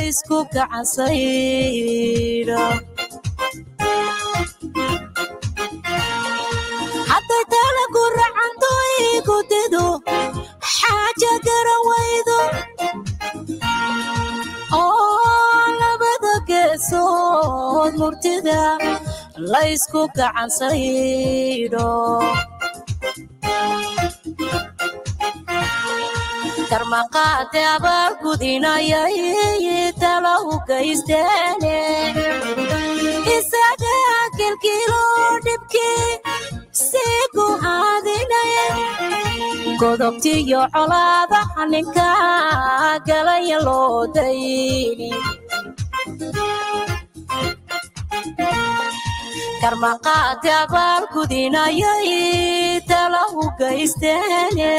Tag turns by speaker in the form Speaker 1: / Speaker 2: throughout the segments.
Speaker 1: laysku gacansaydho hadday talagu racanto igu dido xaaja garan waydo oo labada geesood murtida laysku gacansaydho karmaqaade abaal gudinayay tala u gaysteene isaga kilkilo dhibkii sii ku haadinay godobtiyo colaadaha ninka galaya loo dayni karmaqaade abaal gudinayay tala u gaysteene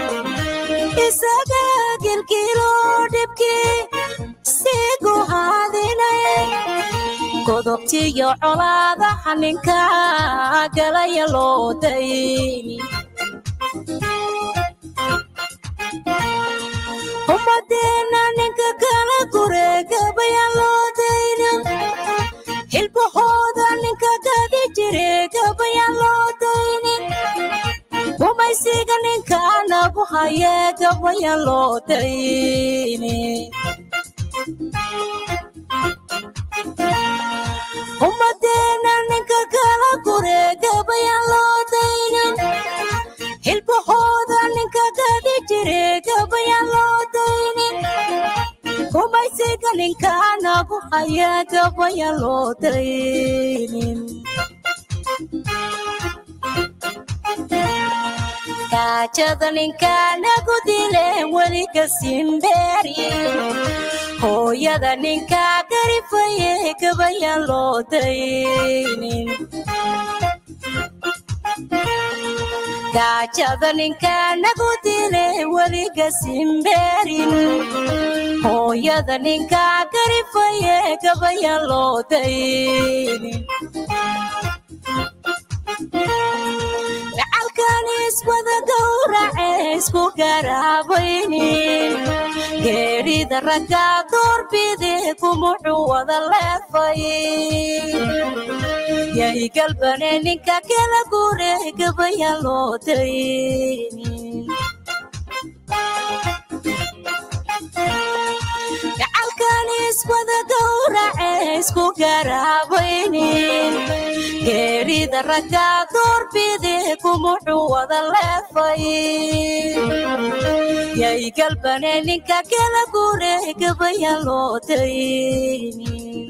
Speaker 1: isaga kilkilo dhibkii sii ku haadinay godobtiyo colaadaha ninka galaya loo dayni ummadeena ninka kala gureegabayaan loo daynin hilbahooda ninka gadi jire gabayaan loo daynin gumaysiga ninka nagu haye gabayaan loo daynin ummadeena ninka kala gureegabayaan loo daynin hilbahooda ninka gadi jire gabayaan loo daynin gumaysiga ninka nagu haya gabayaan loo daynin gaajada ninka nagu dile weliga simbeeri hooyada ninka garifaye gabayaan loo daynin gaajada ninka nagu dile weliga simbeerin hooyada ninka garifaye gabayaan loo daynin gacalkan iswada gowrace isku garaabaynin geedhida ragga doorbide kumuxuu wada leefay yay galbane ninka kala gure gabayaan loo daynin gacalkan iswada gowrace isku garaabaynin geedhida ragga doorbide kumuxuu wada leefay yay galbane ninka kala gure gabayaan loo daynin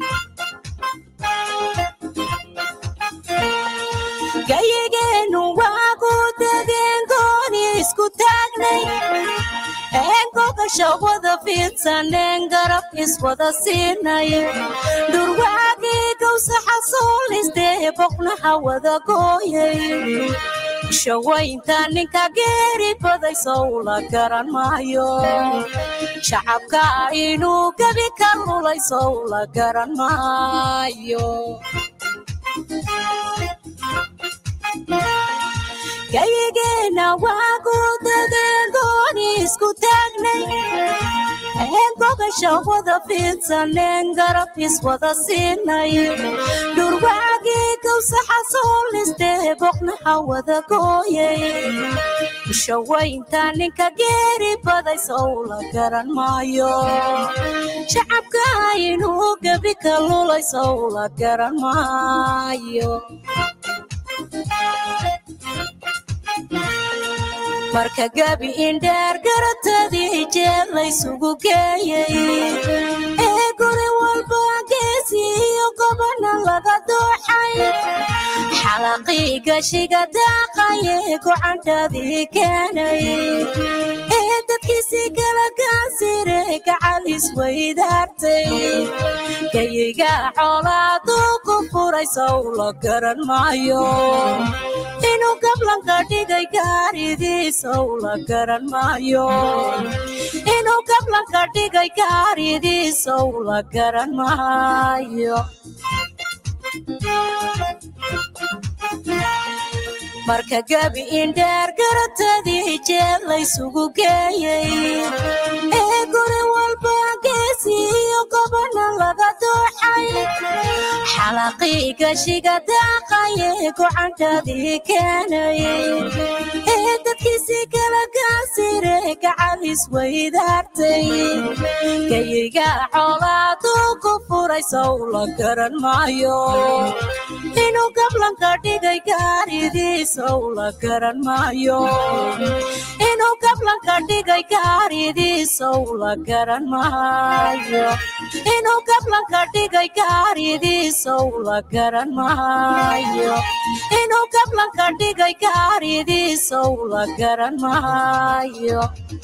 Speaker 1: gayigeenu waagu degeen gooni isku taagnay eengogasha wada fiidsaneen garab iswada siinay dhurwaagii gawsaxa soolistee boqnaha wada gooyay shawaynta ninka geeri baday sowla garan maayo shacabka inuu gebi ka lulay sowla garan maayo gayigeena waagu degeen gooni isku taagnay eengogasha wada fiidsaneen garab iswada siinay dhurwaagii gawsaxa soolistee boqnaha wada gooyay shawaynta ninka geeri baday sowla garan maayo shacabka inuu gebi ka lulay sowla garan maayo marka gebi indheer garatadii jeed laysugu geeyey ee guri walba geesi iyo gobana laga dooxay xalaqii gashiga daaqaye gocantadii keenay ee dadkiisii kala gaasire gacal isweydaartay gayiga xoolaaduu ku furay sowla garan maayo inuu gablanka dhigay gaaridiisow la garan maayo inuu gablanka dhigay gaaridiisow la garan maayo marka gebi indheer garatadii jeed laysugu geeyey ee guri walba gees geesiyo gobana laga dooxay xalaqii gashiga daaqaye gocantadii keenaye ee dadkiisii kala gaasire gacalis weydaartay gayiga xoolaaduu ku furay sow la garan maayo inuu gablanka dhigay gaaridiisow la garan maayo inuu gablanka dhigay gaaridiisow la garan maayo inuu gablanka dhigay gaaridiisow la garan maayo inuu gablanka dhigay gaaridiisow la garan maayo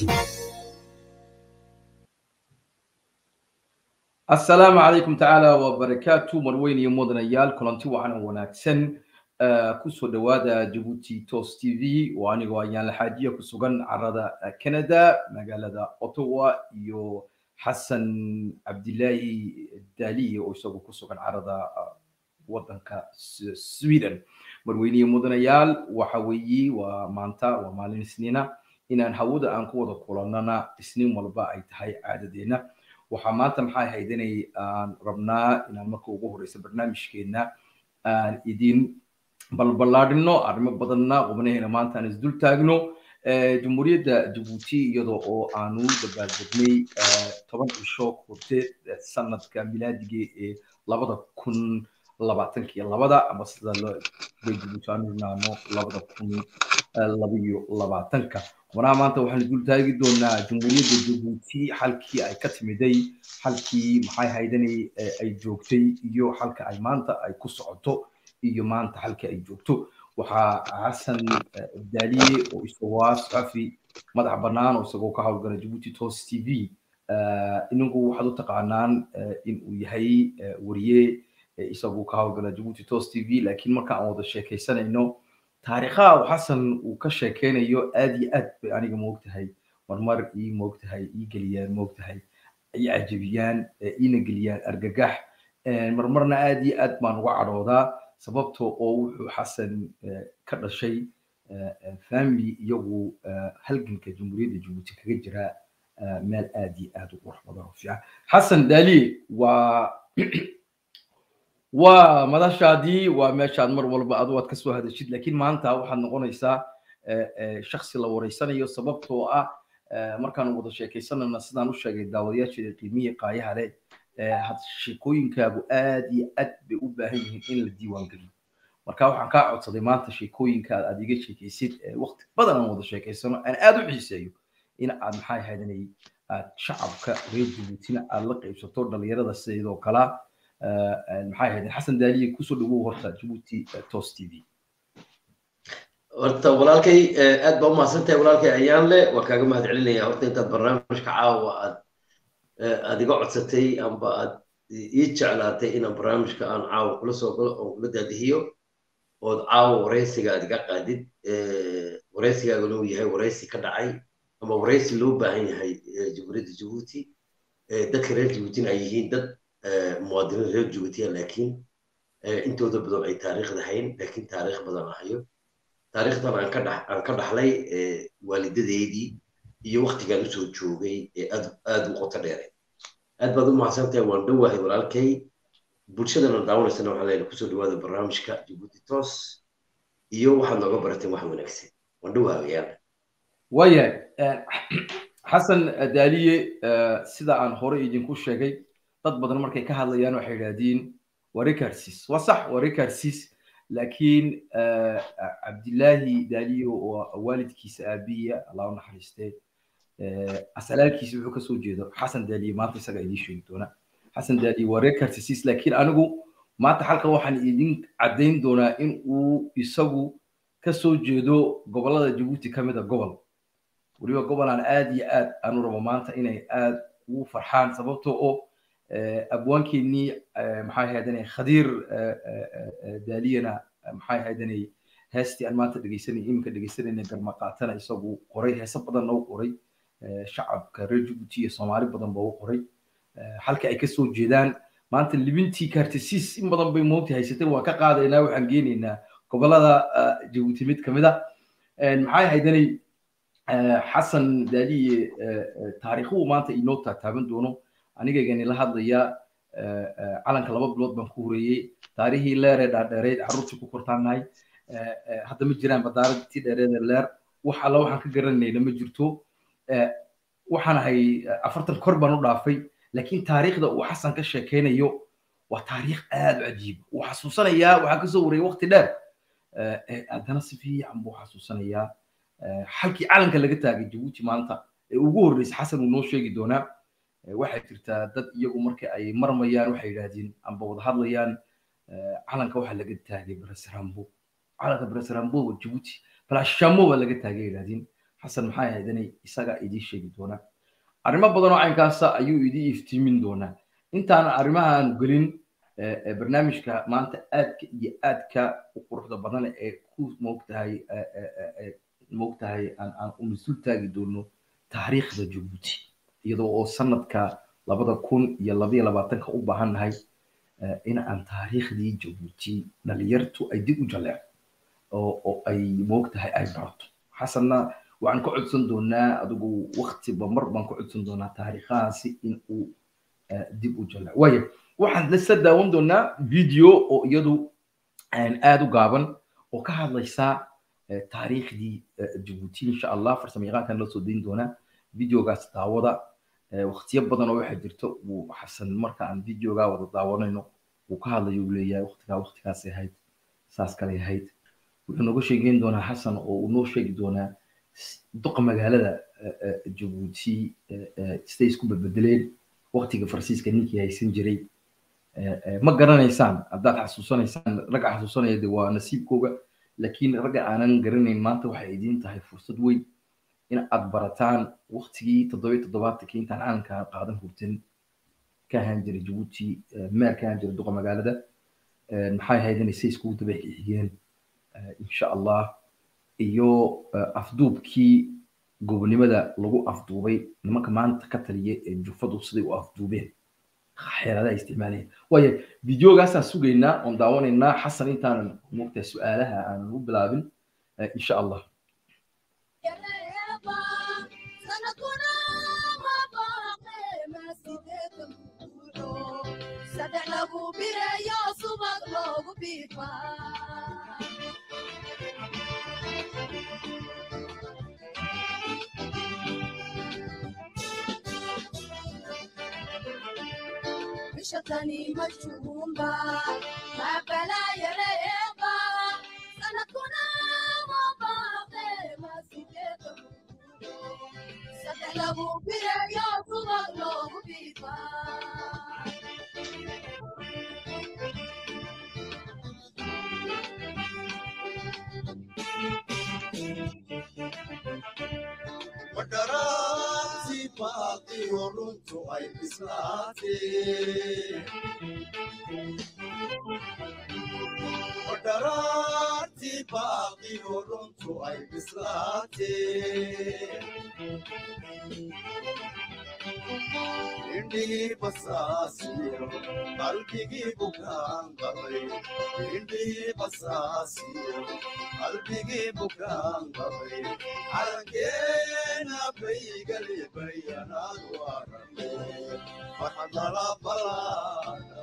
Speaker 2: asalaamu calaykum tacaala wabarakaatu marweyn iyo mudanayaal kulanti wacan oo wanaagsan kusoo dhowaada jabuuti tos t v oo anigoo ayaan laxaajiya ku sugan carada canada magaalada ottawa iyo xasan cabdilaahi daliye oo isagu ku sugan carada wadanka sweden marweyne iyo mudanayaal waxa weeye waa maanta waa maalin isniina inaan hawada aan ku wada kulannana isniin walba ay tahay caadadeena waxaa maanta maxay ahayd inay aan rabnaa inaan marka ugu horeysa barnaamijkeena aan idin balballaadhino arrimo badanna qubnaheena maanta aan isdul taagno jumhuuriyadda jabuuti iyadoo oo aanu dabaaldegnay toban cisho horteed sanadka milaadiga ee labada kun labaatanka iyo labada ama sida bay jabuuti aanu idhaahno labada kun labayo labaatanka qubnaha maanta waxaan dul taagi doonaa jumhuuriyadda jabuuti xalkii ay ka timiday xalkii maxay haydanay ay joogtay iyo xalka ay maanta ay ku socoto iyo maanta xalkii ay joogto waxaa xasan daaliye oo isagoo ah saxafi madax bannaan oo isagoo ka howlgala jabuuti tos t v ininku waxaad u taqaanaan in uu yahay wariye isagoo ka howlgala jabuuti tos t v laakiin marka aan wada sheekaysanayno taariikhaha uu xasan uu ka sheekeynayo aad iyo aad bay aniga moogtahay marmar ii moogtahay ii geliyaan moogtahay ii cajabiyaan iina geliyaan argagax marmarna aad iyo aad baan uga cadhoodaa sababtoo oo wuxuu xasan ka dhashay family iyagu halganka jumhuuriyadda jabuuti kaga jira meel aad iyo aad u qurux badan oo fiican xasan daaliye waa waa madashaadii waa meeshaad mar walba adu aad kasoo hadashid laakiin maanta waxaad noqonaysaa shaksi la wareysanayo sababtoo ah markaan wada sheekaysanayna sidaan u sheegay daawadayaasheeda qiimiya qaayaha leh sheekooyinkaagu aad iyo aad bay u baahan yihiin in la diiwaan geliyo marka waxaan kaa codsaday maanta sheekooyinkaad aad iga sheekaysid waqti badan aan wada sheekaysano aan aad u xiiseeyo in aad maxay ahayd aad shacabka reer jabuutina aad la qaybsato dhalinyarada sidoo kalaa maxay ahayd xasan daaliye kusoo dhawow horta jabuuti tos t v
Speaker 3: horta walaalkay aad baa umahadsantahay walaalkay ayaan le waa kaaga mahad celinaya horta intaad barnaamijka caawa aad aad iga codsatay amba aad ii jeclaatay inaan barnaamijka aan caawa kula soo galo oon kula daadihiyo ood caawa wareysiga aad iga qaadid wareysigaaguna uu yahay wareysi ka dhacay ama wareysi loo baahan yahay jamhuuriyadda jabuuti dadka reer jabuutina ay yihiin dad muwaadiniin reer jabuutiya laakiin intooda badan ay taariikh lahayn laakiin taariikh badan ahayo taariikhdan aan ka dhax aan ka dhaxlay waalidadeydii iyo waktigaan usoo joogay ee aad aad u qoto dheeray aad baad u mahadsantahay waan dhowahay walaalkay bulshadana daawanaysana waxaan leeyahay kusoo dhawaada barnaamijka jabuuti tos iyo waxaad nooga barateen wax wanaagsan waan dhowahay ayaan
Speaker 2: waayahay xasan daaliye sida aan hore idinku sheegay dad badan markay ka hadlayaan waxay yidhaahdeen waa rekarsis waa sax waa rekarsis laakiin cabdilaahi daaliye oo waalidkiisa aabiya allah u naxariistee asalaalkiisa wuxuu kasoo jeedo xasan daaliye maanta isaga idiin sheegi doona xasan daaliye waa rekarsis laakiin anigu maanta halkan waxaan idin caddayn doonaa in uu isagu kasoo jeedo gobolada jabuuti ka mid a gobol weliba gobolaan aad iyo aad aanu rabo maanta inay aad ugu farxaan sababtoo oo abwaankeenii maxay ahaydane khadiir daaliyana maxay ahaydane heestii aan maanta dhegeysanay iminka dhegeysanayna garmaqaatana isagu qoray heese badanna u qoray shacabka reer jabuuti iyo soomaali badan ba u qoray halka ay kasoo jeedaan maanta libintii kartisiis in badan bay moogta haysatay waa ka qaadaynaa waxaan geenaynaa gobolada jabuuti mid kamid a maxay ahaydane xasan daaliye taariikhuhu maanta inoo taataaban doono anigaygani la hadlaya calanka laba bilood baan ku horeeyey taarihii leeree dhaadheereyd carruurtii ku kortaanahay hadda ma jiraan badaaradtii dheereede leer wax alla waxaan ka garanayna ma jirto waxaan ahay afartan kor baan u dhaafay laakiin taariikhda uu xasan ka sheekaynayo waa taariikh aad u cajiib wuu xasuusanayaa waxaa kasoo wareeyay waqti dheer haddana si fiican buu xasuusanayaa halkii calanka laga taagay jabuuti maanta ee ugu horreysay xasan uu noo sheegi doonaa waxay jirtaa dad iyagu marka ay marmayaan waxay yidhaahdeen amba wada hadlayaan calanka waxaa laga taagay beresrambo calanka beresrambo waa jabuuti balashamo baa laga taagay yidhaahdeen xasan maxay ahayd inay isaga idiin sheegi doonaa arrimo badan oo caynkaasa ayuu idii iftiimin doonaa intaan arrimahaanu gelin barnaamijka maanta aadka iyo aadka u quruxda badan ee ku moogtahay moogtahay aan u mas-uul taagi doono taariikhda jabuuti iyadoo oo sanadka labada kun iyo labaiyo labaatanka u baahannahay in aan taariikhdii jabuuti dhalinyartu ay dib u jaleeco oo ay moogtahay ay barato xasanna waxaan ka codsan doonaa adigu waktiba mar baan ka codsan doonaa taariikhahaasi in uu dib u jaleeco waayo waxaan lasa daawan doonaa video oo iyadu aad u gaaban oo ka hadlaysa taariikhdii jabuuti insha allah farsamo yaqaankan loo soo dayn doonaa videogaas daawada waqtiyo badan oo waxaa jirta uu xasan marka aan videogaa wada daawanayno uu ka hadlayo uu leeyahay waqtigaa waqtigaasay ahayd saas kalay ahayd wuxuu nooga sheegeyn doonaa xasan oo uu noo sheegi doonaa duqa magaalada jabuuti siday isku bedbedeleen waqtiga farsiiska ninkii haysan jiray ma garanaysaan haddaad xasuusanaysaan ragga xasuusanaya de waa nasiibkooga laakiin ragga aanan garanayn maanta waxay idiin tahay fursad weyn in aad barataan waqtigii toddobiyo toddobaatankii intaan calanka qaadan hurtin ka ahaan jiray jabuuti meer ka ahaan jiray duqa magaalada maxay ahayd inay say iskugu daba xigeen insha allah iyo afduubkii gobonimada lagu afduubay nimanka maanta ka taliya ee jufadu siday u afduubeen xeeladaha isticmaalayeen waayo videogaasaan sugaynaa oon daawanaynaa xasan intaanan moogtahay su-aalaha aanan u bilaabin insha allah
Speaker 4: saddex lagu bireeyo subag loogu biifaa bishatani majhuumba mabalaayareeba sanadkuna mabaaqe masideedo saddex lagu bireeyo subag loogu biifaa
Speaker 5: wadharaasi baaqiyo runtu ay bislaatee wadharaarti baaqiyo runtu ay bislaatee indhihii basaasiyo qalbigii bukaan qabay indhihii basaasiyo qalbigii bukaan qabay calankeena baygali bayanaad warame farxad lala balaada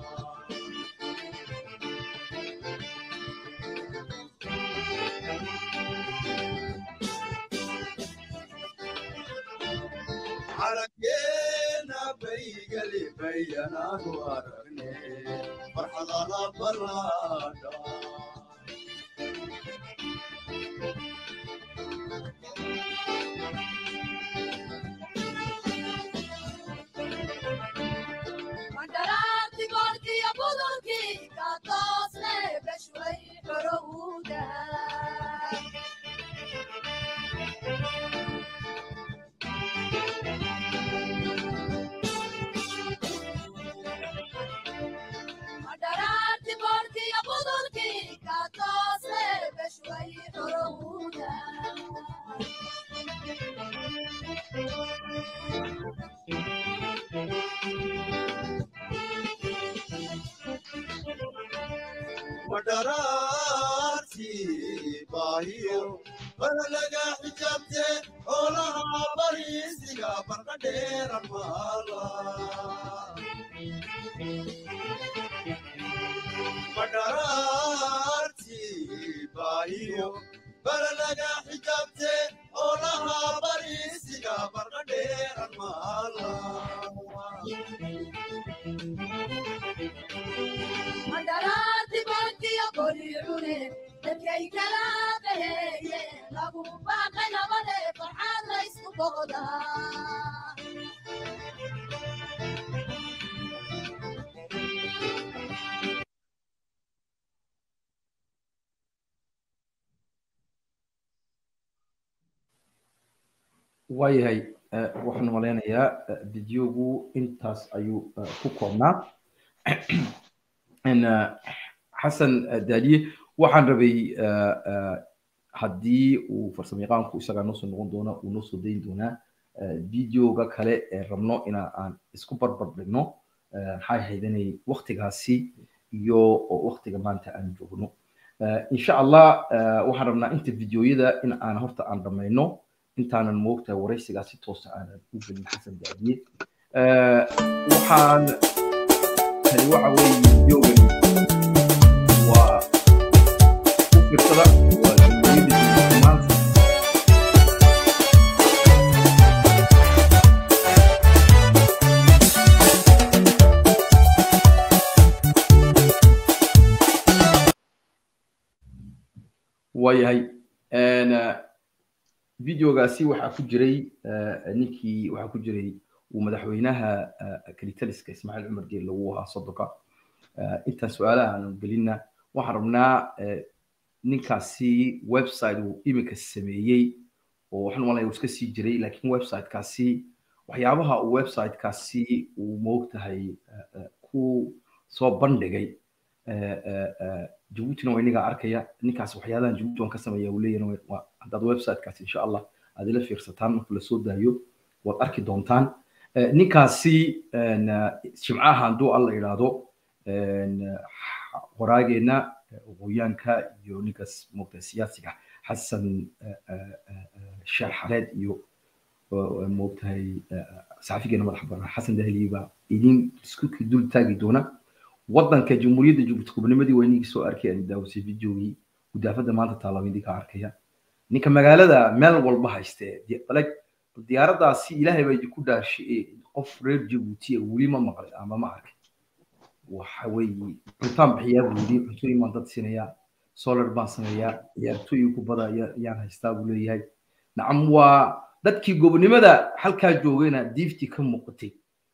Speaker 5: calankeena baygali bayanaad waragne farxad lala balaada
Speaker 4: mandaraarti goolkiyo budulkii ka toosne beshway xorowda mandaraarti goolkiyo budulkii ka toosne beshway xorowda
Speaker 5: wadharaarti baahiyo bada laga xijaabte oolaha bariisiga barqa dheeran maala baahiyo balalaga xijaabte oo lahaa bariisiga barqa dheeran maala
Speaker 4: mandharaati barkiya bori cune dadkay kala qaheeyeen lagu baaqay nabade farxaad la isku boqdaa
Speaker 2: waayahay eh, waxaan malaynayaa eh, videogu intaas ayuu eh, ku koobnaa En, eh, xasan eh, daaliye waxaan rabay eh, eh, haddii uu farsamayaqaanku isagaa noosoo noqon doona uu noo soo dayn doonaa eh, videoga kale ee rabno ina aan isku barbar dhigno eh, maxay haydanay waktigaasi iyo oo waktiga maanta aan joogno Eh, insha allah eh, waxaan rabnaa inta videoyada in aan horta aan dhamayno intaanan moogtahay waraysigaa si toosa aanan u gelin xasan daadiye Eh, waxaan tani waxa weeye videogani waa u fiirsada waa jamhuuriyadda Djibouti maanta waayahay En, eh, videogaasi waxaa ku jiray eh, ninkii waxaa ku jiray uu madaxweynaha eh, kalitaliska ismaaciil cumar geel lagu ahaa sodonka Eh, intaan su-aalaha aanu gelinna waxaan rabnaa eh, ninkaasi website uu iminka sameeyey oo waxaan malaya uu iska sii jiray laakiin websitekaasi waxyaabaha uu websitekaasi uu moogtahay eh, eh, ku soo bandhigay eh, eh, eh, jabuutina waa inagaa arkaya ninkaas waxyaalahan jabuuti waan ka sameeya uu leeyahay waa haddaad websitekaasi insha allah aad ila fiirsataan marka lasoo daayo waad arki doontaan Eh, ninkaasi en, eh, jimcaha hadduu alla idhaahdo en, eh, qoraageena eh, aqoonyaanka iyo ninkaas moogta siyaasiga xasan eh, eh, eh, sheekh xareed iyo oo moogtahay eh, saxafigeena madaxa banaan xasan dahliye baa idin isku dul taagi doona wadanka jamhuuriyadda jabuuti gobonimadii waa inigii soo arkay aan daawasay videogii gudaafada maanta taalaaba idinka arkaya ninka magaalada meel walba hayste balag diyaaradaasi ilaahay baa idinku dhaarshay qof reer jabuuti weli ma maqlay ama ma arkay waxa weeye cuntaan bixiyaa buu yidhi cuntooyin baan dad siinayaa solar baan sameeyaa ciyaartooyin kubada ayaa- ayaan haystaa buu leeyahay nacam waa dadkii gobonimada halkaa joogayna diiftii ka muuqatay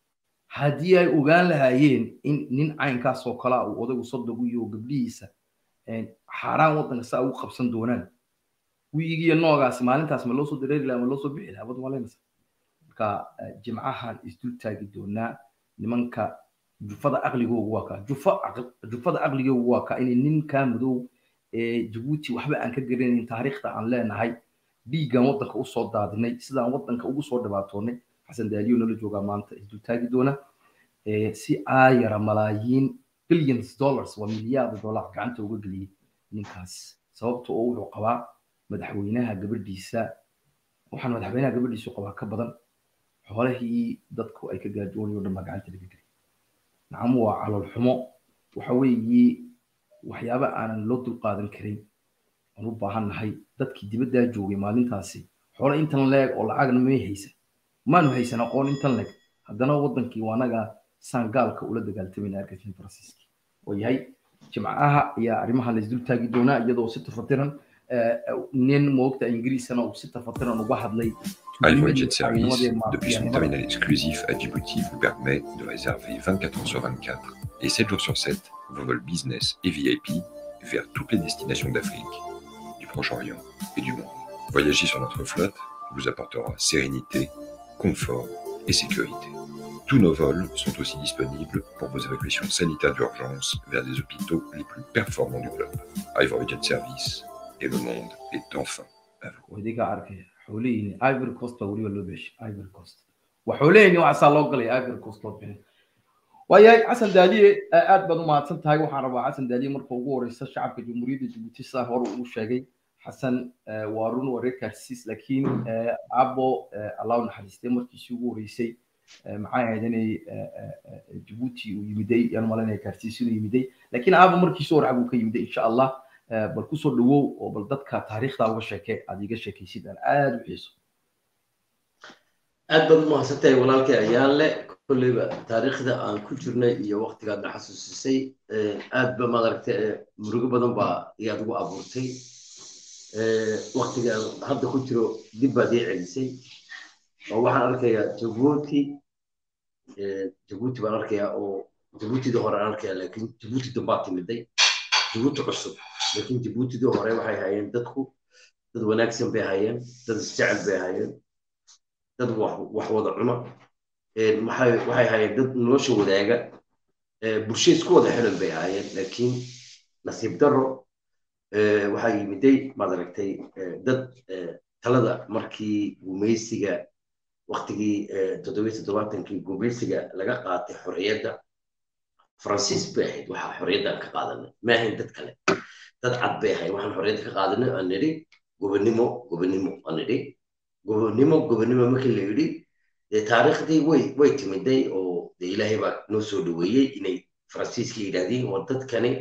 Speaker 2: haddii ay ogaan lahaayeen in nin caynkaas oo kale ah uu odaygu sodogu iyo gabdhihiisa een, xaaraan waddanka saa ugu qabsan doonaan wiigiyo noogaasi maalintaas ma loo soo dareeri lahaa ma loo soo bixi lahaa wad malaynaysa marka eh, jimcahan isdul taagi doonaa nimanka jufada aqligoogu waa kaa jufa aql- jufada aqligoogu waa kaa inay ninkaa madow ee jabuuti waxba aan ka garanayn taariikhda aan leenahay dhiiggan waddanka usoo daadinay sidaan waddanka ugu soo dhibaatoonay xasan daaliyo nala joogaa maanta isdul taagi doona Eh, si aayara malaayiin billions dollars waa milyaarda dollar gacanta uga geliyey ninkaas sababta oo wuxuu qabaa madaxweynaha gabadhiisa waxaan madaxweynaha gabadhiisu qabaa ka badan xoolihii dadku ay ka gaajoonayoo dhan baa gacanta laga geliyay nacam waa calool xumo waxa weeye waxyaaba aanan loo dulqaadan karin aan u baahannahay dadkii dibaddaa joogay maalintaasi xoolo intan leeg oo lacagna may haysan maanu haysan aqoon intan leeg haddana wadankii waa anaga saan gaalka ula dagaaltamayna argentine faransiiski oo yahay jimcaha ayaa arrimaha la isdul taagi doonaa iyadoo si tafatiran eh, nin moogta ingiriisana uu si tafatiran uga hadlay
Speaker 6: iVoyage Service,
Speaker 2: tuuganimadii
Speaker 6: depuis son
Speaker 2: maafiyannimada.
Speaker 6: terminal exclusif à Djibouti, vous permet de réserver 24 heures sur 24 et 7 jours sur 7 vos vols business et VIP vers toutes les destinations d'Afrique, du Proche-Orient et du monde. Voyager sur notre flotte vous apportera sérénité, confort et sécurité. Tous nos vols sont aussi disponibles pour vos évacuations sanitaires d'urgence vers les hôpitaux les plus performants du globe. iVoyage Service et le monde est enfin à vous.
Speaker 2: wadiga arkaya xoolihini ivory coast baa weliba loo beeshay ivory coast waa xoolihini waxaasaa loo galay ivory coast loo bixin waayahay xasan daaliye eh, aad baad u mahadsan tahay waxaan rabaa xasan daaliye marka ugu horeysa shacabka jamhuuriyadda jabuuti sidaan hore ugu sheegay xasan eh, waa run waa reer kaarsiis laakiin eh, abo eh, allah u naxariistay markiisii ugu horeysay eh, maxay ahayd inay eh, eh, eh, jabuuti uu yimiday yaan malanaya kaarsiis inuu yimiday laakiin abo markiisii hore xaguu ka yimiday insha allah bal kusoo dhawow oo bal dadka taariikhda uga sheeke aad iga sheekaysid aan aad u xiiso
Speaker 3: aad baad umahadsantahay walaalkay ayaan le kolleyba taariikhda aan ku jirnay iyo waktigaad na xasuusisay aad ba maaragta murugo badan baa iyaad ugu abuurtay waktigaan hadda ku jiro dib baad ii celisay oo waxaan arkayaa jabuuti jabuuti baan arkayaa oo jabuutidii hore aan arkayaa laakiin jabuuti dambaa timiday jabuuti cusub laakiin jabuutidii hore waxay hayeen dadku dad wanaagsan bay hayeen dad isjecel bay hayeen dad wax wada cuno waxay hayeen dad nolosha wadaaga bulsho isku wada xiran bay hayeen laakiin nasiib daro waxaa yimiday maad aragtay dad talada markii gumaysiga waktigii toddobiyo toddobaatankii gumaysiga laga qaatay xorriyadda faransiis bay ahayd waxaa xorriyaddan ka qaadanay ma ahayn dad kale dad cad bay ahayd waxaan xorriyadda ka qaadanay aan nidhi gobonimo gobonimo aan nidhi gobonimo gobonimo markii la yidhi dee taariikhdii way way timiday oo dee ilaahay baa noo soo dhaweeyey inay faransiiska yidhaahdeen waa dadkani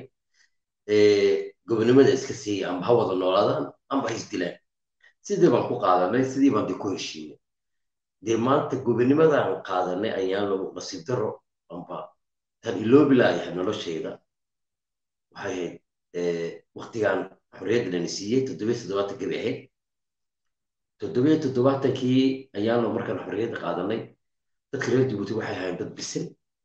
Speaker 3: gobonimada iska siiyey amba ha wada noolaadaan amba ha isdilaan sidii baan ku qaadanay sidii baan dee ku heshiinay dee maanta gobonimadan qaadanay ayaan lagu nasiib daro amba tan iloobi laayahay noloshayda waxay ahayd waktigan xorriyadda lana siiyey toddobiyo toddobaatankii bay ahayd toddobiyo toddobaatankii ayaanu markaan xorriyadda qaadanay dadka reer jabuuti waxay ahaayeen dad bisin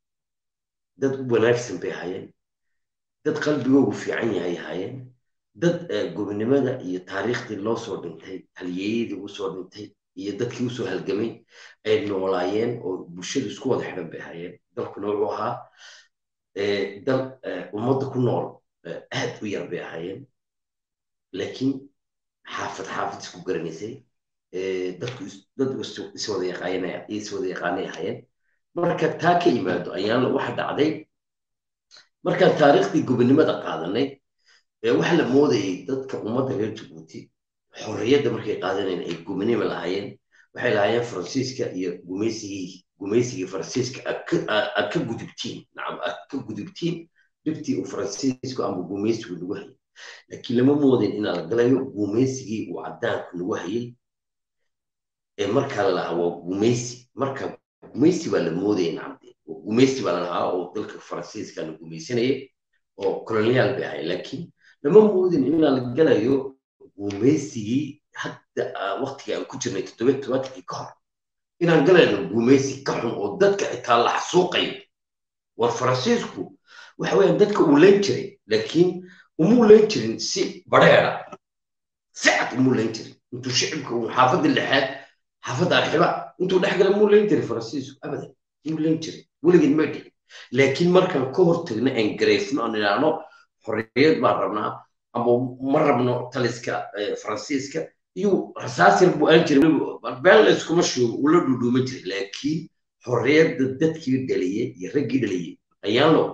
Speaker 3: dad wanaagsan bay ahaayeen dad qalbigoogu fiican yahay ahaayeen dad gobonimada iyo taariikhdii loo soo dhintay halyeeyadii u soo dhintay iyo dadkii usoo halgamay ay noolaayeen oo bulshadu isku wada xidhan bay ahaayeen dalkuna wuxuu ahaa dal ummadda ku nool aad u yar bay ahaayeen laakiin xaafad xaafad isku garanaysay dadku dad iswada yaqaanay iswada yaqaanay ahaayeen marka taa ka yimaado ayaana waxa dhacday markaan taariikhdii gobonimada qaadanay waxa la moodayay dadka ummadda reer jabuuti xorriyadda markay qaadanayeen ay gobonimo lahaayeen waxay lahaayeen faransiiska iyo gumaysigii gumaysigii faransiiska aad ka gudubtiin nacam aad ka gudubtiin dhibtii uu faransiisku ama gumaysigu nagu hayay laakiin lama moodin inaa la galayo gumaysigii uu caddaanku nagu hayay ee markaa la lahaa waa gumaysi marka gumaysi baa la moodaya nacamde gumaysi baa la lahaa oo dalka faransiiska la gumaysanayay oo koloniyaal bay ahay laakiin lama moodin inaa la galayo gumaysigii hadda waktiga aan ku jirnay toddobiyo todobaatankii ka hor inaan galayno gumaysi ka xun oo dadka xitaa la xasuuqayo war faransiisku waxa weeyaan dadka uu leen jiray laakiin umuu leen jirin si badheera si cad umuu leen jirin intuu shicibka uu xaafadda lixaad xaafadda arxiba intuu dhex gala muu leen jiray faransiisku abadan muu leen jiray weligeed ma dhicin laakiin markaan ka hortagno aan gareefno aan idhaahno xorriyad baan rabnaa ama ma rabno taliska faransiiska iyo rasaas yar buu aan jiray been la iskuma shuubo uu la dhudhuuma jiray laakiin xorriyadda dadkii dhaliyey iyo raggii dhaliyey ayaanlo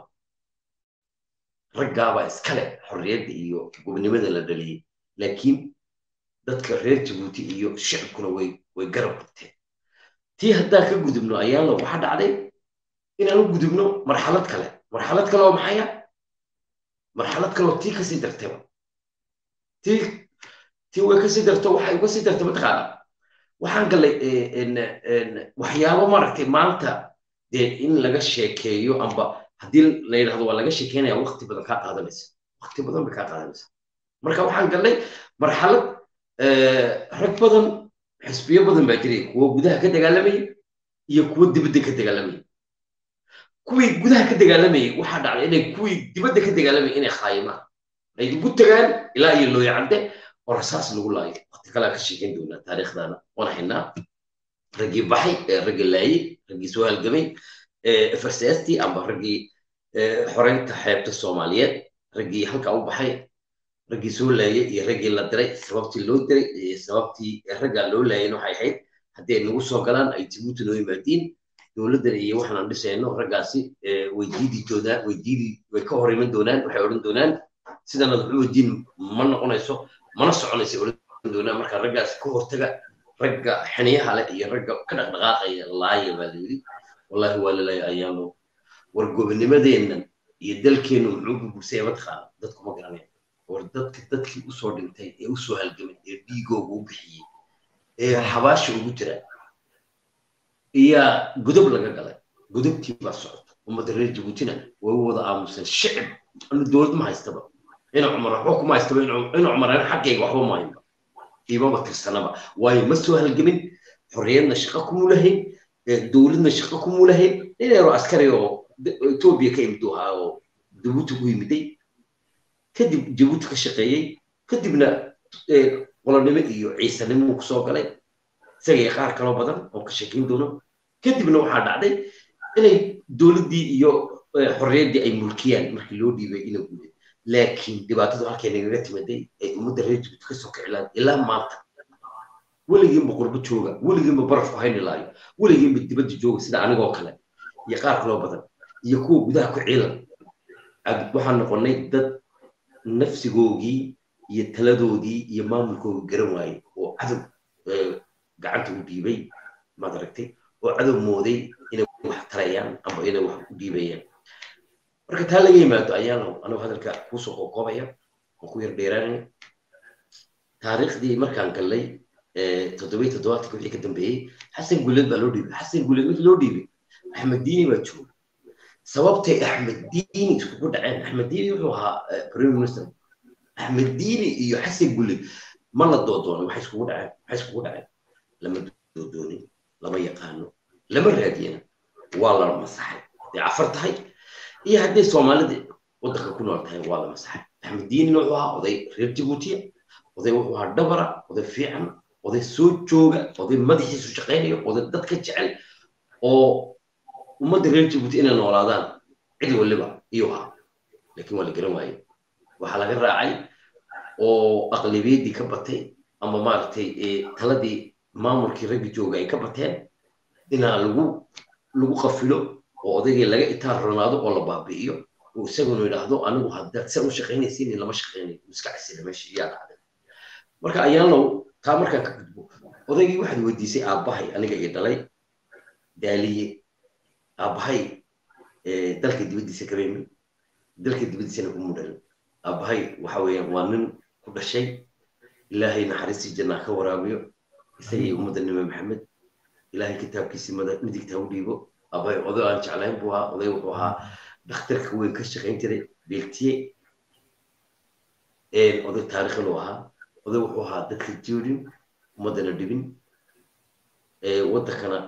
Speaker 3: raggaabaa iskale xorriyadda iyo gobnimada la dhaliyey laakiin dadka reer jabuuti iyo shicibkuna way way garab qabteen tii haddaan ka gudubno ayaanlo waxaa dhacday inaan u gudubno marxalad kale marxalad kale oo maxaya marxalad kale oo tii kasii dartayba tii tii way kasii darto waxay uga sii dartay mataqaana waxaan galay waxyaabo maaragtay maanta dee in laga sheekeeyo amba haddii la yidhahdo waa laga sheekeynaya waqti badan kaa qaadanaysa waqti badan bay kaa qaadanaysa marka waxaan galnay marxalad rag badan xisbiyo badan baa jiray kuwo gudaha ka dagaalamayay iyo kuwo dibadda ka dagaalamayay kuwii gudaha ka dagaalamayay waxaa dhacday inay kuwii dibadda ka dagaalamayay inay khaayimaan ay ugu tagaan ilaa iyo looya cadde oo rasaas lagu laayo waqti kalea ka sheekeyn doonaa taariikhdaana waan haynaa raggii baxay raggii laayey raggii soo halgamay farsaastii amba raggii xoreynta xeebta soomaaliyeed raggii halkaa u baxay raggii soo laayay iyo raggii la diray sababtii loo diray iyo sababtii raggaa loo laayayna waxay ahayd haddii ay nagu soo galaan ay jabuuti noo yimaadiin dowladdan iyo waxaan dhisayno raggaasi way diidi doonaan way diidi way ka hor iman doonaan waxay odhan doonaan sidana wuxuu diin ma noqonayso mana soconaysa odhan doonaan marka raggaasi ka hortaga ragga xiniyaha leh iyo ragga ka dhaqdhaqaaqaya laaya baa layidhi wallahi waa lalaaya ayaano war gobonimadeennan iyo dalkeennu muxuu burbursaya mataqaana dadku ma garanaya oo dadka dadkii usoo dhintay ee usoo halgamay ee dhiigooga u bixiyey ee xabaasha ugu jira iyaa godob laga galay godobtii baa socota ummadda reer jabuutina way u wada aamusan shicib anu dowlad ma haystaba ina cumar waxba kuma haystaba ina cumar ana xaggayga waxba ma haynba iimaba tirsanaba waayo ma soo halgamin xorriyadna shaqo kumu lahayn dowladna shaqo kumu lahayn nin yaro askari oo etoobiya ka imid ahaa oo jabuuti ku yimiday kadib jabuuti ka shaqeeyey kadibna qolonimo iyo ciisanimo kusoo galay isaga iyo qaar kaloo badan oo ka sheekeyn doono kadibna waxaa dhacday inay dowladdii iyo xorriyaddii ay mulkiyaan markii loo dhiibay ina guuday laakiin dhibaatadu halkay nagaga timaday ay ummadda reer jabuuti kasoo kicilaan ilaa maanta weligiinba qurbo jooga weligiinba barafku hayni laayo weligiinba dibadda jooga sida anigoo kale iyo qaar kaloo badan iyo kuwa gudaha ku ciilan waxaan noqonnay dad nafsigoogii iyo taladoodii iyo maamulkoogii garan waayey oo cadow gacanta u dhiibay maad aragtay oo cadow mooday inay wax tarayaan ama inay wax u dhiibayaan marka taa laga yimaado ayaana anigu hadalka kuusoo qoqobaya oo ku yar dheeraanaya taariikhdii markaan gallay toddobiyi toddobaadka wixii ka dambeeyey xasan guleed baa loo dhiibay xasan guleed wixii loo dhiibay axmed diini baa jooga sababtay axmed diini iskugu dhaceen axmed diini wuxuu ahaa prime minister axmed diini iyo xasan guleed ma la doodoonay waxay iskugu dhaceen waxay iskugu dhaceen lama doodoonin lama yaqaano lama raadiyana waa la masaxay hadday cafar tahay iyo hadday soomaalida waddanka ku nool tahay waa la masaxay axmed diinina wuxuu ahaa oday reer jabuutiya oday wuxuu ahaa dhabara oday fiican oday soo jooga oday madaxiisu shaqaynayo oday dadka jecel oo ummadda reer jabuuti inay noolaadaan cid waliba iyuu ahaa laakiin waa la garan waaye waxaa laga raacay oo aqlibiyaddii ka batay ama maaragtay taladii maamulkii raggi jooga ay ka bateen inaa lagu lagu qafilo oo odaygii laga itaar ronaado oo la baabi'iyo oo isaguna yidhaahdo anigu haddaad san u shaqaynaysiin lama shaqaynayo iska casila meesha iyaa dhacday marka ayaanlow taa markaan ka gudbo odaygii waxaad weydiisay aabbahay aniga iyo dhalay daaliye aabbahay dalka dibaddiisa kareemi dalka dibaddiisana ku mudhalin aabbahay waxa weeyaan waa nin ku dhashay ilaahay naxariistii jannaa ka waraabiyo isaga iyo ummadda nime maxamed ilaahay kitaabkiisii midigta u dhiibo aabbahay oday aan jeclayn buu ahaa oday wuxuu ahaa dhakhtarka weyn ka shaqayn jiray beeltiye oday taariikhin uu ahaa oday wuxuu ahaa dadka jeedin ummaddana dhibin waddankana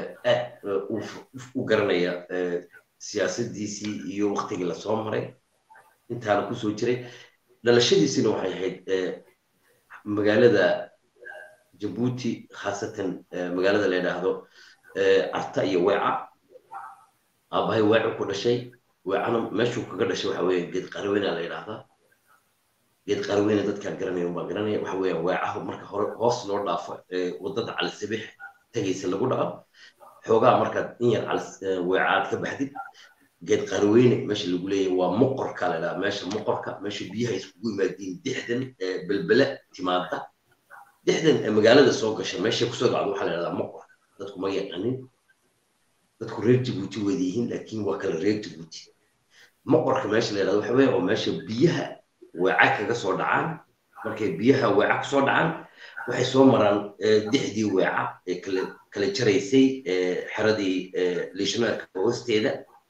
Speaker 3: u garanaya siyaasadiisii iyo waktigii lasoo maray intaana kusoo jiray dhalashadiisina waxay ahayd magaalada jabuuti khaasatan magaalada la yidhaahdo carta iyo weeca aabbahay weecu ku dhashay weecana meeshuu kaga dhashay waxa weeye geed qarweyna la yidhaahdaa geed qarweyne dadkaan garanaya baa garanaya waxa weeyaan weecaha marka hore hoos loo dhaafo waddada calisabix tagaysa lagu dhaco xoogaa markaad in yar calis weecaad ka baxdid geed qarweyne meesha lagu leeyahay waa moqorka la yidhaha meesha moqorka meesha biyaha iskugu yimaadiin dixdan belbele timaada dixdan magaalada soo gasha meesha kusoo dhacdo waxaa la yidhahdaa moqor dadku ma yaqanin dadku reer jabuuti wada yihiin laakiin waa kala reer jabuuti moqorka meesha la yidhahdo waxa weeye oo meesha biyaha weeca kaga soo dhacaan markay biyaha weeca kusoo dhacaan waxay soo maraan dixdii weeca ee kala kala jaraysay xeradii liishmaarka hoosteeda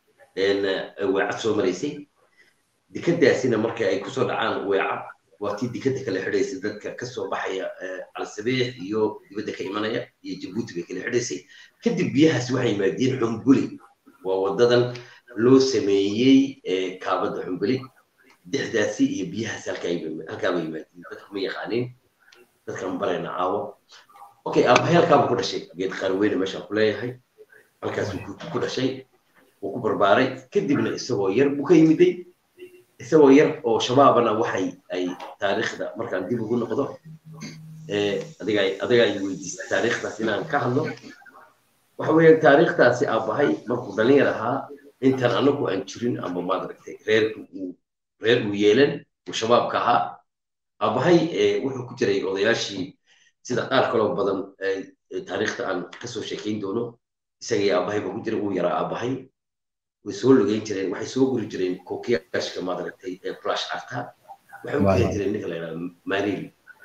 Speaker 3: weeca soo maraysay dikadaasina marka ay kusoo dhacaan weeca waa tii dikada kala xidhaysay dadka kasoo baxaya calsabeex iyo dibadda ka imanaya iyo jabuuti bay kala xidhaysay kadib biyahaasi waxay yimaadeen xumbuli waa wadadan loo sameeyey kaabada xumbuli dixdaasi iyo biyahaasi halkaaba yimaadeen dadku ma yaqaaniin dadkan barayna caawo okay aabahay halkaaba ku dhashay geed qaarweyne meeshaan ku leeyahay halkaasuu ku dhashay wuu ku barbaaray kadibna isagoo yar buu ka yimiday isagoo yar oo shabaabana waxay ay taariikhda markaan dib ugu noqdo adiga adiga ay weydiisay taariikhdaas inaan ka hadlo waxa weeyaan taariikhdaasi aabahay markuu dhalinyar ahaa intaan anagu aan jirin ama maad aragtay reerka uu reer uu yeelan uu shabaabka ahaa aabahay wuxuu ku jiray odayaashii sida qaar kaloo badan taariikhda aan kasoo sheekayn doono isagii aabahay ba ku jira uu yaraa aabahay way soo lugeyn jireen waxay soo guri jireen kokiyaashka maad aragtay brush arta waxay u keeni jireen ninka la yidhahdo mariil